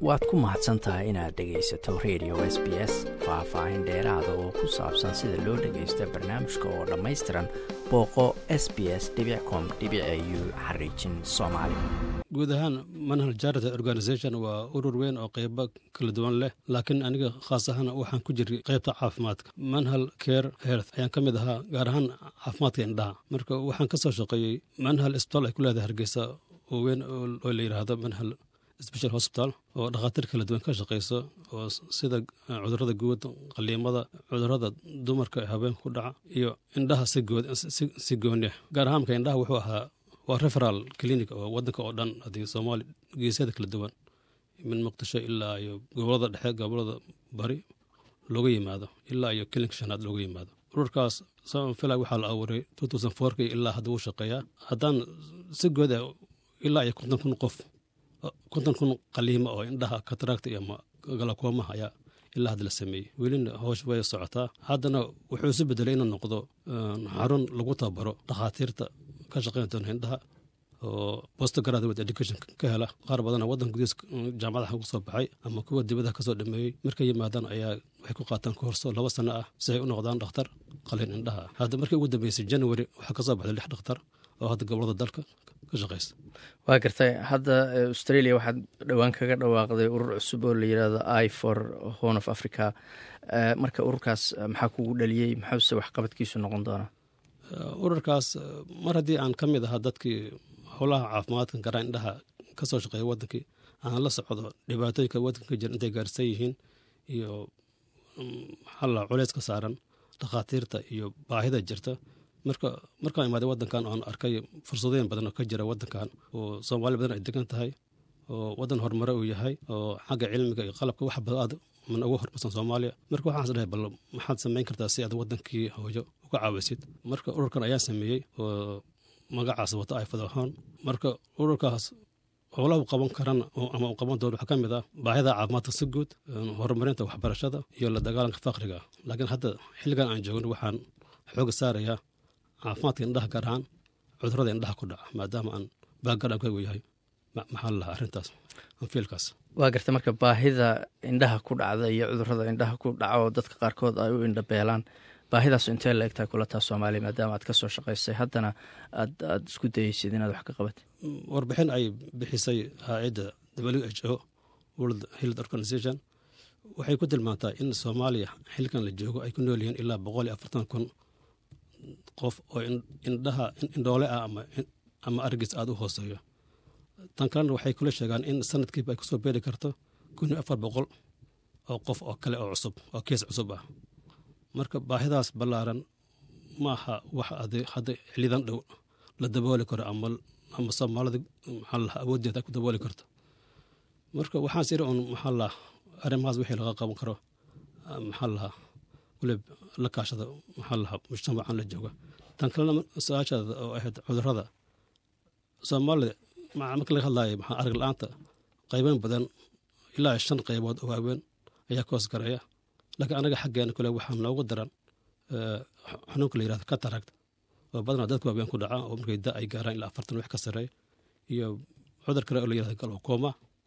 waad ku mahadsan tahay inaad dhegaysato radio s b s faah-faahin dheeraada oo ku saabsan sida loo dhagaysto barnaamijka oo dhammaystiran booqo s b s com u xariijin soomaali guud ahaan manhal jarity organisation waa urur weyn oo qeybo kala duwan leh laakiin aniga khaas ahaan waxaan ku jiray qeybta caafimaadka manhal care health ayaan ka mid ahaa gaar ahaan caafimaadka indhaha marka waxaan ka soo shaqeeyey manhal isbitaal ay ku leedahay hargeysa oo weyn oo la yidhaahdo manhal special hospital oo dhakhaatiir kala duwan ka shaqeyso oo sida cudurada guud qaliimada cudurada dumarka ee habeenka ku dhaca iyo indhaha si gooni ah gaar ahaanka indhaha wuxuu ahaa waa referal clinic oo wadanka oo dhan hadii soomaali geesyada kala duwan min muqdisho ilaa iyo gobolada dhexe gobolada bari looga yimaado ilaa iyo kilinka shanaad looga yimaado ururkaas fila waxaa la abuuray k ilaa hadda wuu shaqeeyaa haddaan si good ah ilaa iyo konton kun qof konton kun qaliimo oo indhaha kataracta iyo galakoomaha ayaa ilaa hadda la sameeyey welina hoosh way socotaa haddana wuxuu isu bedelay inuu noqdo xarun lagu tababaro dhakhaatiirta ka shaqeyn doona indhaha oo post graduate education ka hela qaar badana waddanka gudihiis jaamacadaha ugu soo baxay ama kuwa dibadaha kasoo dhameeyey markay yimaadaan ayaa waxay ku qaataan koorso laba sano ah si ay u noqdaan dhakhtar qalin indhaha hadda markii ugu dambeysay january waxaa kasoo baxday lix dhakhtar oo hadda gobolada dalka ka shaqeysa waa gartay hadda australia waxaad dhowaan kaga dhawaaqday urur cusub oo la yidhaahdo i for horn of africa marka ururkaas maxaa kugu dhaliyey maxuuse waxqabadkiisu noqon doonaa ururkaas mar haddii aan ka mid ahaa dadkii howlaha caafimaadka garaa indhaha ka soo shaqeeya wadankii aan la socdo dhibaatooyinka wadanka jira intay gaarsan yihiin iyo maxalla culeys ka saaran dhakhaatiirta iyo baahida jirta marka markaan imaaday wadankan oon arkay fursadooyin badan oo ka jira wadankan oo soomaali badan ay degan tahay oo wadan horumare uu yahay oo xagga cilmiga iyo qalabka wax aad man ugu horumarsan soomaaliya marka waxaas dhahay bal maxaad samayn kartaa si aad wadankii hooyo uga caawisid marka ururkan ayaa sameeyey oo magacaas wata ay fadahoon marka ururkaas howlahu qaban karan ama uu qaban doono waxaa ka mid ah baahida caafimaadka si guud horumarinta waxbarashada iyo la dagaalanka faqriga laakiin hadda xilligan aan joogno waxaan xooga saarayaa caafimaadka indhaha gaar ahaan cudurada indhaha ku dhaca maadaama aan baagarankagu yahay maxaa la lahaa arrintaas anfiilkaas waa garta marka baahida indhaha ku dhacda iyo cudurada indhaha ku dhaca oo dadka qaarkood ay u indhabeelaan baahidaas intee la egtahay kula taa soomaaliya maadaama aad ka soo shaqaysay haddana aad aada isku dayeysid inaad wax ka qabatid warbixin ay bixisay haa-idda w h o world health organization waxay ku tilmaantaa in soomaaliya xilkan la joogo ay ku nool yihiin ilaa boqol iyo afartan kun qof oo indhaha indhoole ah ama argis aada u hooseeyo tan kalena waxay kula sheegaan in sanadkiiba ay kusoo beeri karto kun iyo afar boqol oo qof oo kale oo cusub oo kees cusub ah marka baahidaas ballaaran maaha wax hadda xilidan dhow la dabooli karo ama ama soomaalida maxaa laha awooddeeda ay ku dabooli karto marka waxaan siri un maxaa laha arrimahaas wixii laga qaban karo maxaa lahaa kulib la kaashada maxaa lahaa mujtamacan la jooga tan kalena su-aashaada oo ahayd cudurada soomaalida marka laga hadlaayo maxaa arag la-aanta qayban badan ilaa shan qaybood oo waaweyn ayaa ka hoos gareeya laakiin anaga xaggeena kule waxaa noogu daran xanuunka la yirahdo kataragt oo badanaa dadka waaweyn ku dhaca oo markay da ay gaaraan ilaa afartan wax ka sareeya iyo cudur kale oo la yirahdo galokoma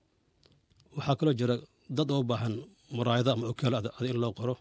waxaa kaloo jira dad oo baahan muraayado ama okeelo ad in loo qoro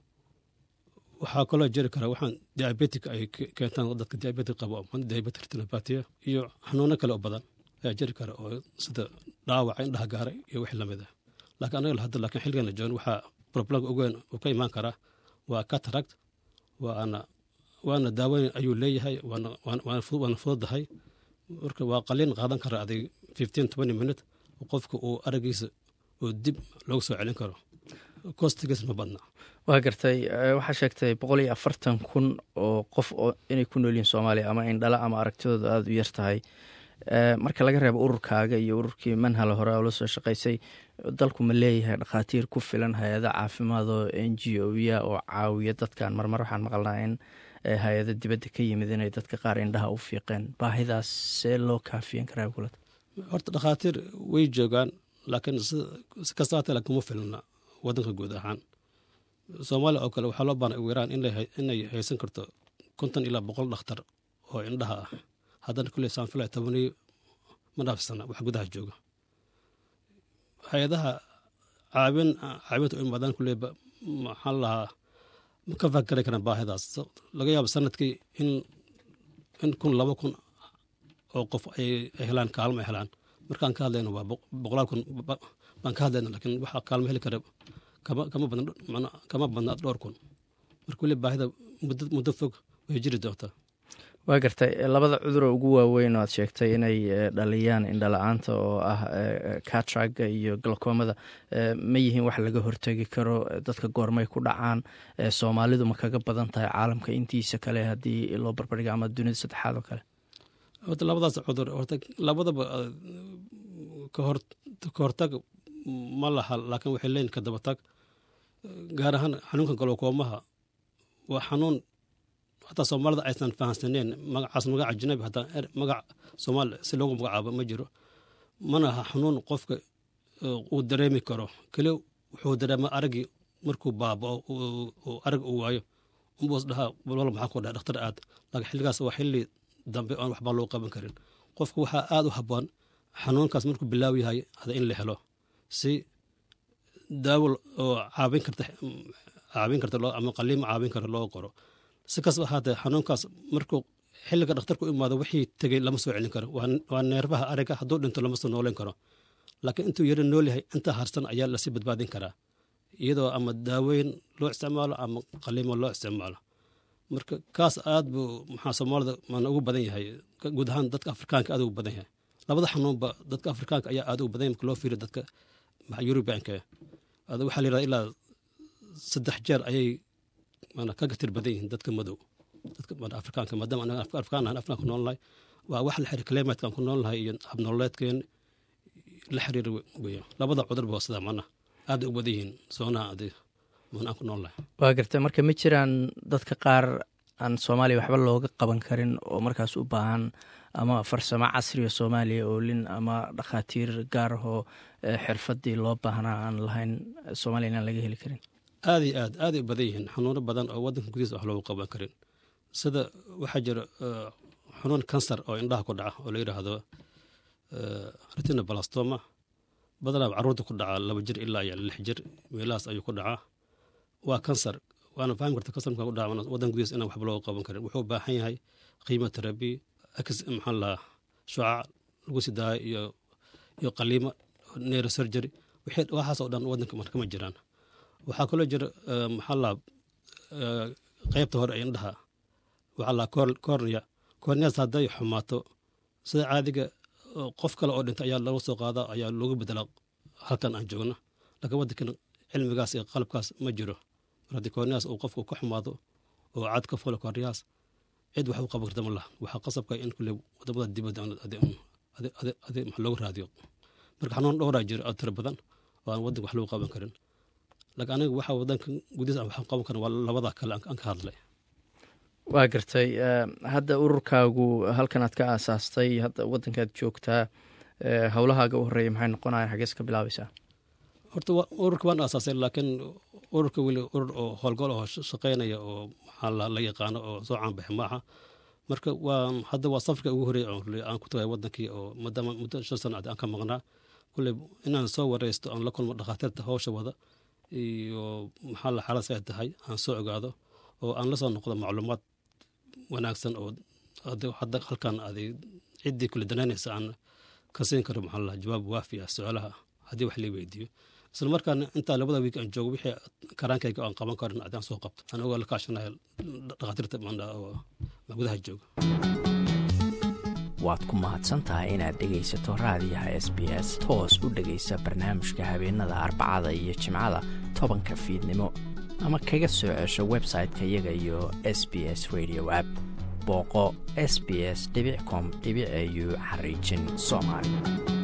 waxaa kaloo jiri kara waxaan diabetic ay keentaan dadka diabetic qabo diabetic retinopathiya iyo xanuuno kale oo badan ayaa jiri kara oo sida dhaawaca indhaha gaaray iyo wixii lamid ah laakiin anaga hadda laakiin xilligan la joogno waxaa problemka ugu weyn uu ka imaan karaa waa cataract waana waana daaweyn ayuu leeyahay waana fududahay marka waa qaliin qaadan kara adig fifteen twenty minute qofka uu aragiisa oo dib loogu soo celin karo kostigiis ma badna waa gartay waxaa sheegtay boqol iyo afartan kun oo qof inay ku nool yihiin soomaaliya ama indhala ama aragtidooda aada u yar tahay marka laga reebo ururkaaga iyo ururkii manhala hore oo la soo shaqaysay dalku ma leeyahay dhakhaatiir ku filan hay-ada caafimaad oo n g o ya oo caawiya dadkan marmar waxaan maqalnaa in hay-ada dibadda ka yimid inay dadka qaar indhaha u fiiqeen baahidaas see loo kaafiyan karaa kulad horta dhakhaatiir way joogaan laakiin si kasta hatee kuma filna wadanka guud ahaan soomaaliya oo kale waxaa loo baanay ugu yaraan inay haysan karto konton ilaa boqol dhakhtar oo indhaha ah haddana kulley saanfila tobaniyo ma dhaafsana wax gudaha jooga hay-adaha caawin caawinta u imaadaan kuleyba maxaan lahaa ma ka fakari karaan baahidaas laga yaabo sanadkii in in kun laba kun oo qof ay helaan kaalmo ay helaan markaan ka hadlayno waa boqolaal kun baan ka hadlayna laakiin waxaa kaalmo heli kara kama kama badna kama badnaa dhowr kun marka weli baahida muddo muddo fog way jiri doontaa waa gartay labada cuduroo ugu waaweyn oo aad sheegtay inay dhaliyaan indhala-aanta oo ah katraga iyo galkoomada ma yihiin wax laga hortegi karo dadka goormay ku dhacaan soomaalidu ma kaga badan tahay caalamka intiisa kale haddii loo barbardhiga ama dunida saddexaad oo kale horta labadaas cudur horta labadaba kahor ka hortag ma laha laakiin waxay leeyihin ka dabatag gaar ahaan xanuunka galokoomaha waa xanuun hataa soomaalida aysan fahamsaneen magacaas magac ajnabi hataa magac soomaali si loogu magacaabo ma jiro mana aha xanuun qofka uu dareemi karo keli wuxuu dareema araggii markuu baabao uu arag uu waayo unbuu is dhahaa walwal maxaa ku dhaha dhakhtar aad laakiin xilligaas waa xilli dambe oon waxbaa loo qaban karin qofka waxaa aada u habboon xanuunkaas markuu bilaaw yahay hada in la helo si daawo oo caabin karta caabin karta ama qaliima caabin kara loo qoro si kastaba ahaatee xanuunkaas markuu xilliga dhakhtarku imaado wixii tegey lama soo celin karo waa neerfaha ariga hadduu dhinto lama soo nooleyn karo laakiin intuu yaro nool yahay intaa harsan ayaa lasii badbaadin karaa iyadoo ama daaweyn loo isticmaalo ama qaliimo loo isticmaalo marka kaas aad buu maxaa soomaalida mana ugu badan yahay guud ahaan dadka afrikaanka aad ugu badan yahay labada xanuunba dadka afrikaanka ayaa aad ugu badan yahay marka loo fiiriyo dadka yurubianka waxaa la yidhahda ilaa saddex jeer ayay kaga tir badan yihiin dadka madow dadka afrikaanka maadaama anaga afrikaan ahan afrikaan ku nool nahay waa wax la xiriir climatekan ku nool nahay iyo habnololeedkeen la xiriir weya labada cudur ba sidaa mana aad u badan yihiin soonaha adi man aan ku nool nahay waa gartay marka ma jiraan dadka qaar aan soomaaliya waxba looga qaban karin oo markaas u baahan ama farsamo casriga soomaaliya oo lin ama dhakhaatiir gaar ahoo xirfadii loo baahnaa aan lahayn soomaaliya inaan laga heli karin aad iyo aad aaday u badan yihiin xanuuno badan oo wadanka gudihiisa wax loogu qaban karin sida waxaa jira xanuun kansar oo indhaha ku dhaca oo la yidhaahdo retina balastoma badanaa caruurta ku dhaca laba jir ilaa iyo lix jir meelahaas ayuu ku dhacaa waa kansar waana fahmi karta kansar markaa ku dhaca wadan gudihiisa inaan waxba looga qaban karin wuxuu u baahan yahay qiimo terabi x maxaa lahaa shucaac lagu sii daayo iyo iyo qaliimo neuro surgery waxaas oo dhan wadanka marka ma jiraan waxaa kaloo jira maxaa laa qeybta hore ee indhaha waxaa laa cornea corneas hadday xumaato sida caadiga qof kale oo dhintay ayaa laga soo qaadaa ayaa loogu bedelaa halkan aan joogno laakiin wadankan cilmigaas iyo qalabkaas ma jiro mar haddii corneas uu qofku ka xumaado oo cad ka fulo corneas cid wax u qaban karta ma laha waxaa qasabka in kule wadamada dibadda max loogu raadiyo marka xanuun dhowraa jira oo tiro badan oo aan wadanka wax loogu qaban karin laakiin aniga waxaa wadanka gudihiisa aan waxaan qaban karin waa labada kale aan ka hadlay waa gartay hadda ururkaagu halkan aad ka aasaastay hadda wadankaad joogtaa howlahaaga u horeeya maxay noqonayan xagees ka bilaabaysaa horta ururka waan aasaasay laakiin ururka weli urur oo howlgol oo shaqeynaya oo maxaa la yaqaano oo soo caanbaxi maaha marka waa hadda waa safarka ugu horeeya aan ku tagay wadankii oo maadaama muddo shan sano aan ka maqnaa kulley inaan soo wareysto aan la kulmo dhakhaatiirta howsha wada iyo maxaa la xaalas ay tahay aan soo ogaado oo aan la soo noqdo macluumaad wanaagsan oo hadda halkan aday ciddii kule danaynaysa aan ka siin karo maxaa la jawaab waafi ah su-aalaha haddii wax lii weydiiyo isla markaana intaa labada wiik aan joogo wixii karaankayga aan qaban karin adaan soo qabto aan ogaa la kaashanayo dhakhaatiirta oo gudaha jooga waad ku mahadsantahay inaad dhegaysato raadiyaha s b s toos u dhegaysa barnaamijka habeenada arbacada iyo jimcada tobanka fiidnimo ama kaga soo cesho website-ka iyaga iyo s b s radio app booqo s b s com au xariijin soomaali